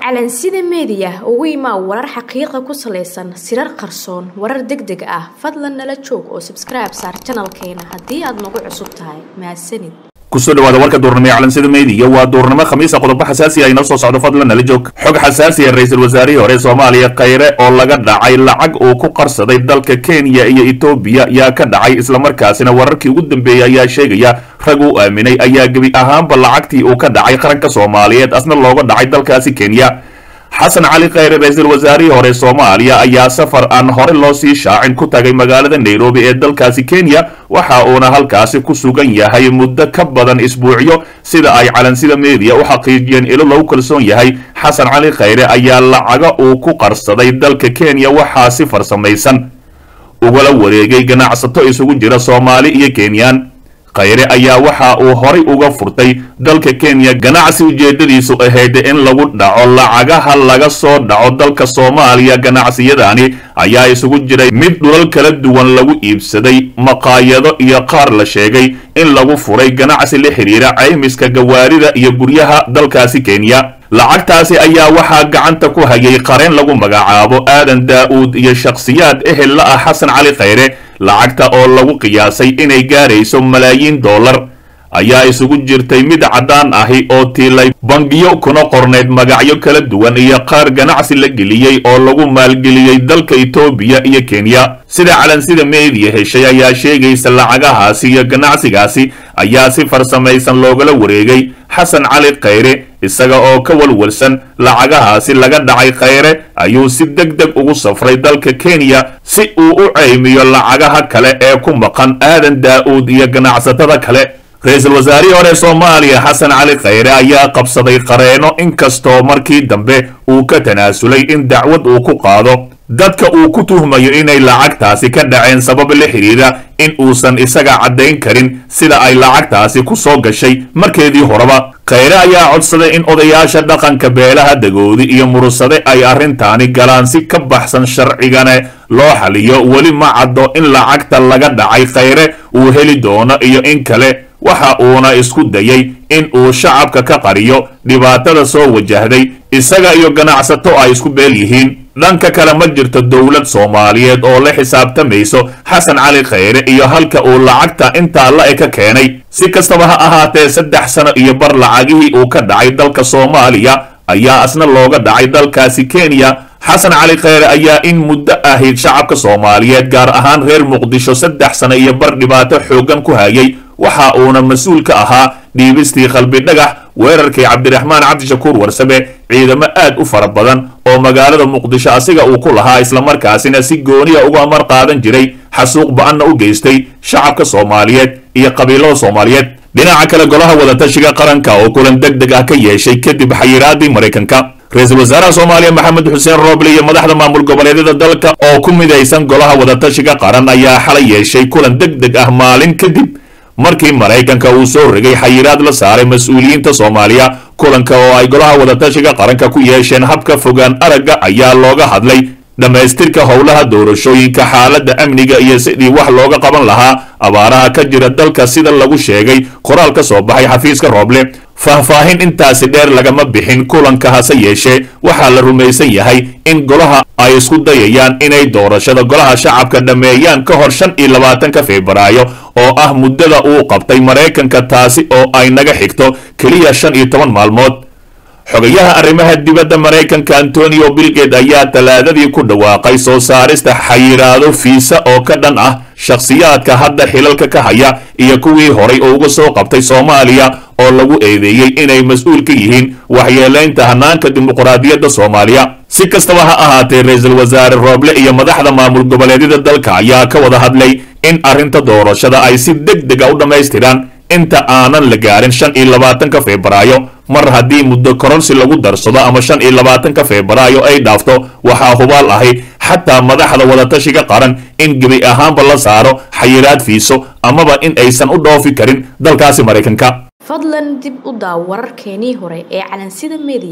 calansida meediya ugu imaa warar xaqiiqa ku salaysan sirar qarsoon warar deg deg ah fadlan nala joog oo sabskribe saar janalkeena haddii aad nagu cusub tahay mahadsanid kusoo dhawaada warka duurnimo ee calansida meediya waa duurnimo khamiisa qodobo xasaasi ah inoo soo socdo fadlan nala joog xog xasaasiya ra-iisul wasaarihii hore soomaaliya khayre oo laga dhacay lacag uu ku qarsaday dalka kenya iyo etoobiya yaa ka dhacay islamarkaasina wararkii ugu dambeeyey ayaa sheegaya rag uu aaminay ayaa gebi ahaanba lacagtii uu ka dhacay qaranka soomaaliyeed asna looga dhacay dalkaasi kenya xasan cali khayre ra-iisul wasaarihii hore soomaaliya ayaa safar aan hore loo sii shaacin ku tagay magaalada nairobi ee dalkaasi kenya waxa uuna halkaasi ku sugan yahay muddo ka badan isbuucyo sida ay calansida meediya u xaqiijiyeen ilo lagu kalsoon yahay xasan cali khayre ayaa lacaga uu ku qarsaday dalka kenya waxaa si farsamaysan ugala wareegay ganacsato isugu jira soomaali iyo kenyaan khayre ayaa waxa uu horay uga furtay dalka kenya ganacsi ujeedadiisu ahayd in lagu dhaco lacagaha laga soo dhaco dalka soomaaliya ganacsiyadani ayaa isugu jiray mid dhulal kala duwan lagu iibsaday maqaayado iyo qaar la sheegay in lagu furay ganacsi la xidhiira caymiska gawaarida iyo guryaha dalkaasi kenya lacagtaasi ayaa waxaa gacanta ku hayay qareen lagu magacaabo aadan daa-uud iyo shakhsiyaad ehel la ah xasan cali khayre lacagta oo lagu qiyaasay inay gaarayso malaayiin dollar ayaa isugu jirtay mid caddaan ahi oo tiilay bangiyo kuna qorneyd magacyo kala duwan iyo qaar ganacsi la geliyey oo lagu maalgeliyey dalka etoobiya iyo kenya sida calansida meediya heshay ayaa sheegaysa lacagahaasi iyo ganacsigaasi ayaa si farsamaysan loogala wareegay xasan cali khayre isaga oo ka walwalsan lacagahaasi laga dhacay khayre ayuu si deg deg ugu safray dalka kenya si uu u ceymiyo lacagaha kale ee ku maqan aadan daa-uud iyo ganacsatada kale ra-iisul wasaarihii hore soomaaliya xasan cali khayre ayaa qabsaday qareeno inkastoo markii dambe uu ka tanaasulay in dacwad uu ku qaado dadka uu ku tuhmayo inay lacagtaasi ka dhaceen sabab la xidhiira in uusan isaga caddayn karin sida ay lacagtaasi ku soo gashay markeedii horeba khayre ayaa codsaday in odayaasha dhaqanka beelaha dagoodi iyo murusade ay arrintaani galaan si ka baxsan sharcigane loo xaliyo weli ma caddo in lacagta laga dhacay khayre uu heli doono iyo in kale waxa uuna isku dayay in uu shacabka ka qariyo dhibaatada soo wajahday isaga iyo ganacsato ay isku beel yihiin dhanka kale ma jirto dowlad soomaaliyeed oo la xisaabtamayso xasan cali khayre iyo halka uu lacagta intaa la e ka keenay si kastaba ha ahaatee saddex sano iyo bar lacagihii uu ka dhacay dalka soomaaliya ayaa asna looga dhacay dalkaasi kenya xasan cali khayre ayaa in muddo ahayd shacabka soomaaliyeed gaar ahaan reer muqdisho saddex sano iyo bar dhibaato xooggan ku hayay waxa uuna mas-uul ka ahaa dhiibistii qalbi dhagax weerarkii cabdiraxmaan cabdishakuur warsame ciidamo aad u fara badan oo magaalada muqdisho asiga uu ku lahaa islamarkaasina si gooniya uga amar qaadan jiray xasuuq ba-anna u geystay shacabka soomaaliyeed iyo qabiilada soomaaliyeed dhinaca kale golaha wadatashiga qaranka oo kulan deg deg ah ka yeeshay kadib xayiraadii maraykanka ra-iisul wasaaraha soomaaliya maxamed xuseen rooble iyo madaxda maamul goboleedyada dalka oo ku midaysan golaha wadatashiga qaran ayaa xalay yeeshay kulan deg deg ah maalin kadib markii maraykanka uu soo rogay xayiraad la saaray mas-uuliyiinta soomaaliya kulanka oo ay golaha wadatashiga qaranka ku yeesheen habka fogaan aragga ayaa looga hadlay dhammaystirka howlaha doorashooyinka xaaladda amniga iyo sidii wax looga qaban lahaa abaaraha ka jira dalka sida lagu sheegay qoraal ka soo baxay xafiiska rooble faahfaahin intaasi dheer lagama bixin kulanka hase yeeshee waxaa la rumaysan yahay in golaha ay isku dayayaan inay doorashada golaha shacabka dhammeeyaan ka hor shan iyo labaatanka febraayo oo ah muddada uu qabtay maraykanka taasi oo ay naga xigto keliya shan iyo toban maalmood xogayaha arrimaha dibadda maraykanka antonio bilged ayaa talaadadii ku dhawaaqay soo saarista xayiraado fiisa oo ka dhan ah shakhsiyaadka hadda xilalka ka haya iyo kuwii horay oo uga soo qabtay soomaaliya oo lagu eedeeyey inay mas-uul ka yihiin waxyeelaynta hanaanka dimuqraadiyadda soomaaliya si kastaba ha ahaatee ra-iisul wasaare rooble iyo madaxda maamul goboleedyada dalka ayaa ka wada hadlay in arrinta doorashada ay si deg dega u dhammaystiraan inta aanan la gaarin shan iyo labaatanka febraayo mar haddii muddo kororsi lagu darsado ama shan iyo labaatanka febraayo ay dhaafto waxaa hubaal ahi xataa madaxda wadatashiga qaran in gebi ahaanba la saaro xayiraad fiiso amaba in aysan u dhoofi karin dalkaasi maraykanka fadlan dib u daaw wararkeenii hore ee calansida meediya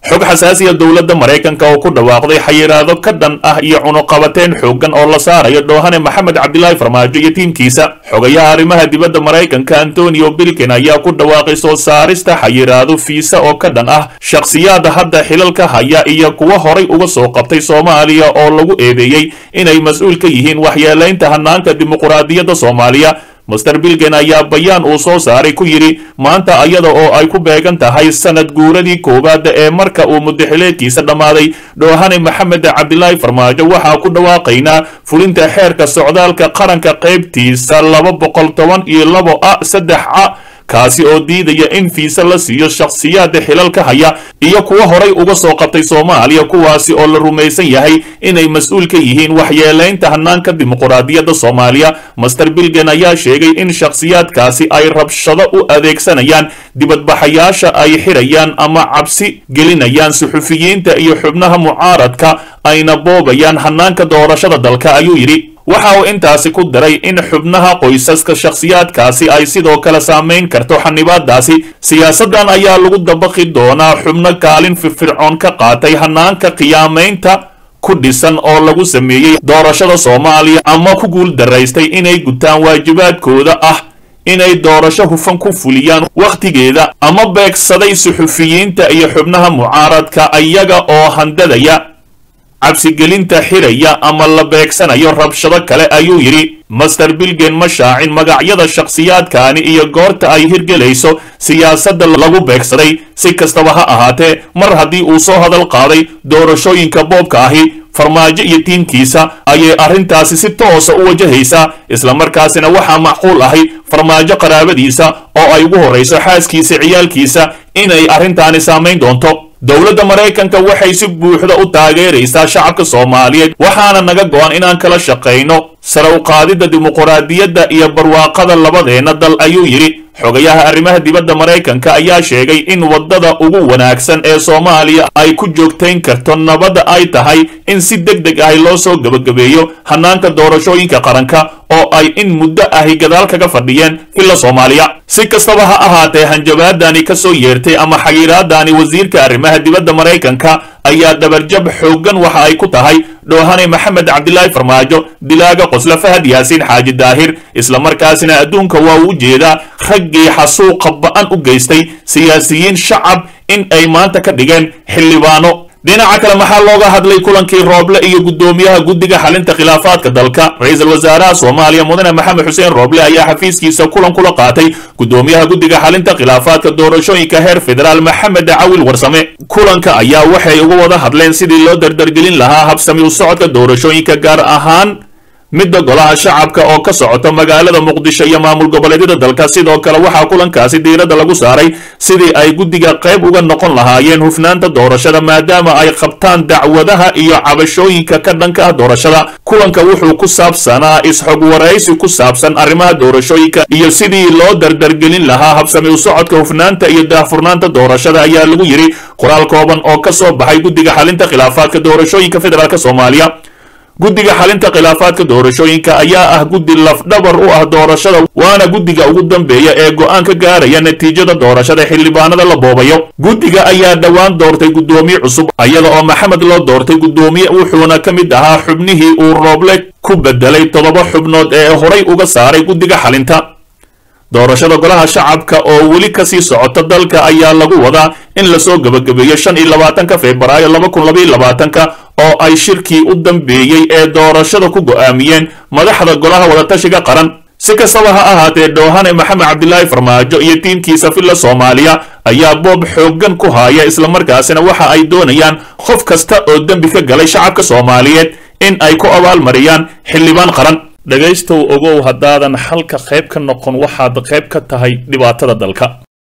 xog xasaasiya dowladda maraykanka oo ku dhawaaqday xayiraado ka dhan ah iyo cunuqabateen xooggan oo la saarayo dhoohane maxamed cabdilaahi farmaajo iyo tiimkiisa xogayaha arrimaha dibadda maraykanka antonio bilkin ayaa ku dhawaaqay soo saarista xayiraado fiisa oo ka dhan ah shakhsiyaada hadda xilalka haya iyo kuwa horay uga soo qabtay soomaaliya oo lagu eedeeyey inay mas-uul ka yihiin waxyeelaynta hanaanka dimuquraadiyadda soomaaliya master bilgen ayaa bayaan uu soo saaray ku yidhi maanta ayada oo ay ku beegan tahay sanad guuradii koowaad ee marka uu mudaxileedkiisa dhammaaday dhoohane maxamed cabdilaahi farmaajo waxaa ku dhawaaqaynaa fulinta xeerka socdaalka qaranka qaybtiisa laba boqol toban iyo labo a saddex a kaasi oo diidaya in fiisa la siiyo shakhsiyaada xilalka haya iyo kuwa horay uga soo qabtay soomaaliya kuwaasi oo la rumaysan yahay inay mas-uul ka yihiin waxyeelaynta hanaanka dimuquraadiyadda soomaaliya master bilgen ayaa sheegay in shakhsiyaadkaasi ay rabshado u adeegsanayaan dibadbaxayaasha ay xidhayaan ama cabsi gelinayaan suxufiyiinta iyo xubnaha mucaaradka ayna boobayaan hanaanka doorashada dalka ayuu yidhi waxa uu intaasi ku daray in xubnaha qoysaska shakhsiyaadkaasi ay sidoo kale saamayn karto xanibaadaasi siyaasaddan ayaa lagu dabaqi doonaa xubno kaalin firfircoon ka qaatay hanaanka qiyaamaynta ku dhisan oo lagu sameeyey doorashada soomaaliya ama ku guul daraystay inay gutaan waajibaadkooda ah inay doorasho hufan ku fuliyaan wakhtigeeda ama beegsaday suxufiyiinta iyo xubnaha mucaaradka iyaga oo handadaya cabsigelinta xiraya ama la beegsanayo rabshado kale ayuu yidhi master bilgen ma shaacin magacyada shakhsiyaadkaani iyo goorta ay hirgelayso siyaasadda lagu beegsaday si kastaba ha ahaatee mar haddii uu soo hadal qaaday doorashooyinka boobka ahi farmaajo iyo tiimkiisa ayay arrintaasi si toosa u wajahaysaa islamarkaasina waxaa macquul ahi farmaajo qaraabadiisa oo ay ugu horrayso xaaskiisa ciyaalkiisa inay arrintaani saamayn doonto dowladda maraykanka waxay si buuxda u taageeraysaa shacabka soomaaliyeed waxaana naga go-an inaan kala shaqayno sare u qaadidda dimuquraadiyadda iyo barwaaqada labadeenna dal ayuu yidhi xogayaha arrimaha dibadda maraykanka ayaa sheegay in waddada ugu wanaagsan ee soomaaliya ay ku joogtayn karto nabadda ay tahay in si deg deg ahi loo soo gebagabeeyo hanaanka doorashooyinka qaranka oo ay in muddo ahi gadaal kaga fadhiyeen filla soomaaliya si kastaba ha ahaatee hanjabaadani ka soo yeertay ama xayiraadani wasiirka arrimaha dibadda maraykanka ayaa dabarjab xooggan waxa ay ku tahay dhoohane maxamed cabdilaahi farmaajo dilaaga qosle fahad yaasiin xaaji daahir islamarkaasina adduunka waa u jeedaa raggii xasuuqa ba-an u geystay siyaasiyiin shacab in ay maanta ka dhigeen xildhibaano dhinaca kale maxaa looga hadlay kulankii rooble iyo guddoomiyaha guddiga xalinta khilaafaadka dalka ra-iisul wasaaraha soomaaliya mudane maxamed xuseen rooble ayaa xafiiskiisa kulan kula qaatay guddoomiyaha guddiga xalinta khilaafaadka doorashooyinka heer federaal maxamed cawil warsame kulanka ayaa waxay uga wada hadleen sidii loo dardargelin lahaa habsami u socodka doorashooyinka gaar ahaan midda golaha shacabka oo ka socota magaalada muqdisho iyo maamul goboleedyada dalka sidoo kale waxaa kulankaasi diiradda lagu saaray sidii ay guddiga qayb uga noqon lahaayeen hufnaanta doorashada maadaama ay qabtaan dacwadaha iyo cabashooyinka ka dhanka ah doorashada kulanka wuxuu ku saabsanaa is-xog waraysi ku saabsan arrimaha doorashooyinka iyo sidii loo dardargelin lahaa habsami u socodka hufnaanta iyo daahfurnaanta doorashada ayaa lagu yidhi qoraal kooban oo ka soo baxay guddiga xalinta khilaafaadka doorashooyinka federaalk soomaaliya guddiga xalinta khilaafaadka doorashooyinka ayaa ah guddi lafdhabar u ah doorashada waana guddiga ugu dambeeya ee go-aan ka gaaraya natiijada doorashada xildhibaanada la boobayo guddiga ayaa dhowaan doortay guddoomiye cusub iyada oo maxamed loo doortay guddoomiye wuxuuna ka mid ahaa xubnihii uu rooble ku bedelay toddoba xubnood ee horay uga saaray guddiga xalinta doorashada golaha shacabka oo weli kasii socota dalka ayaa lagu wadaa in lasoo gebagabeeyo shan iyo labaatanka februaayo laba kun labaiyo labaatanka oo ay shirkii u dambeeyey ee doorashada ku go'aamiyeen madaxda golaha wadatashiga qaran si kastaba ha ahaatee dhoohane maxamed cabdilaahi farmaajo iyo tiimkiisa filla soomaaliya ayaa boob xooggan ku haaya islamarkaasina waxa ay doonayaan qof kasta oo dembi ka galay shacabka soomaaliyeed in ay ku abaalmariyaan xildhibaan qaran dhegaystow ogow haddaadan xalka qayb ka noqon waxaad qayb ka tahay dhibaatada dalka